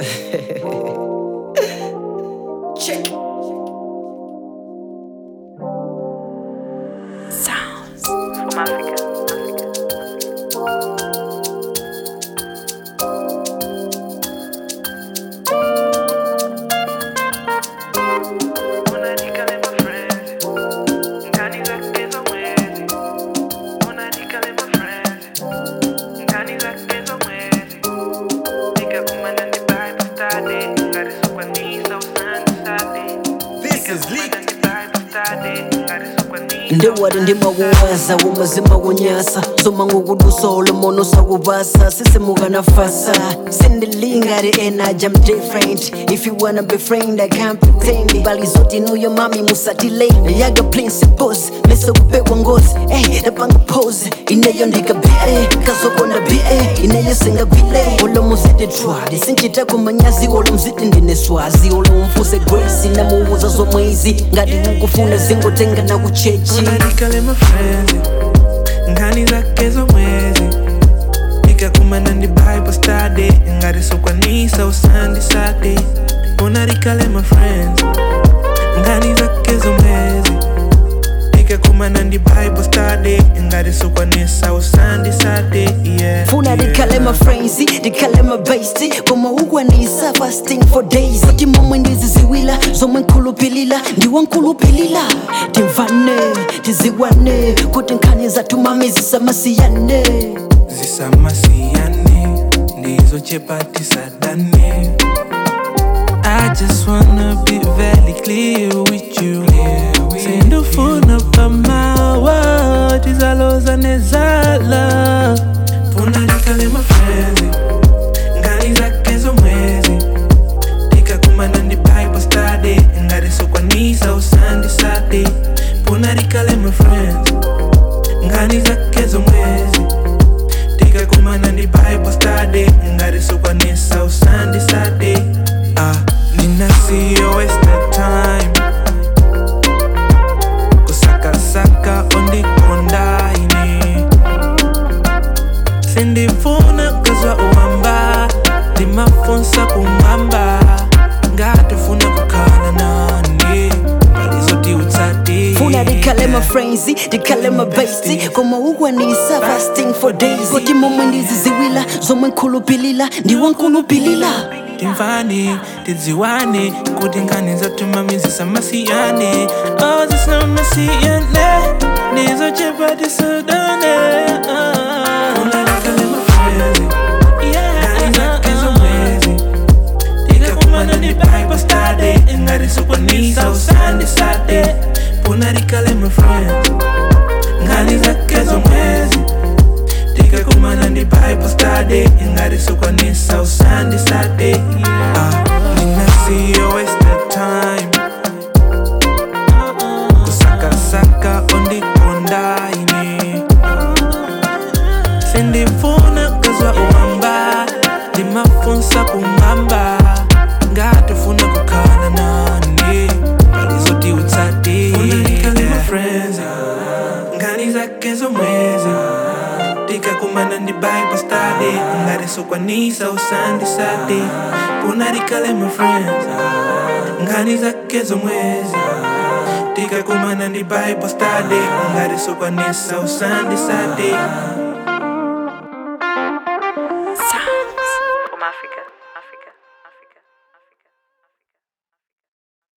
Check. Sounds from Africa. Unaandika lema friends, ndani zake za mwezi. Unaandika lema friends, ndani zake za mwezi. Nikakumana ni Bible study, ngarisukwa ni so Sunday study. This is leaked. ndewari ndimakuwaza womazima kunyasa soma ngokudusa olomono sakuvasa sisimukanafa sindilingari energy I'm different if you wanna be friend I can't pretend bali zote nuyo mami musatile yaga principles mese kupekwa ngozi eh napanga pose ineyo ndikabile kazokonda bie ineyo singabile olomuzidi twali sinchita kumanyazi olomzidi ndineswazi olomfuse grace namuuza zomwezi ngati ukufuna zingotenga na kuchechi unaandika lema friends ngani zake za mwezi nikakumana ndi bible study ngarisokwanisa usandi sadi unaandika lema friends ngani zake za mwezi nikakumana ndi bible study ngarisokwanisa usandi sadi yeah funa ndikalema frenzy ndikalema basti koma ukwanisa fasting for days kuti momwe ndiziziwila zomwe nkhulupilila ndiwe nkhulupilila timvane tiziwane kuti nkhani zathu mami zisamasiyane zisamasiyane ndizochepatisadane I just wanna be very clear with you sindofuna pamawa tizaloza nezala funa likale mafrenzi ngani zake zomwezi tikakumana ndi bible study ngarisokwanisa usandi sadi funa likale mafrenzi ngani zake zomwezi tikakumana ndi bible study ngarisokwanisa usandi sadi ah, ninasiyo waste time kusakasaka ondikondaine sindifuna kazwa uwamba ndimafunsa kumwamba ngatofuna kukhala nani palizoti utsati funa ndikalema frenzy ndikalema basti koma ukwanisa fasting for days kuti momwe ndiziziwila zomwe nkhulupilila ndiwe nkhulupilila timvane tidziwane kuti nkhani zatuma mizisamasiyane oh zisamasiyane nizochepa tisudane unalikale mafrezi ngani zake zomwezi tikakumana ni bible study ngarisokwanisa usande sade punalikale mafrezi ngani zake zomwezi tikakumana ndi bible study ngarisokwanisa usande sade ah, ninasiyo waste time kusakasaka ondikondaine sindifuna kazwa uwamba ndimafunsa kumwamba ngatofuna kukhala nani palizoti utsati ngani zake zomwezi tikakumana ndi bible study ngarisokwanisa usandi sadi punarikale my friends ngani zake zomwezi tikakumana ndi bible study ngarisokwanisa usandi sadi Sounds from Africa.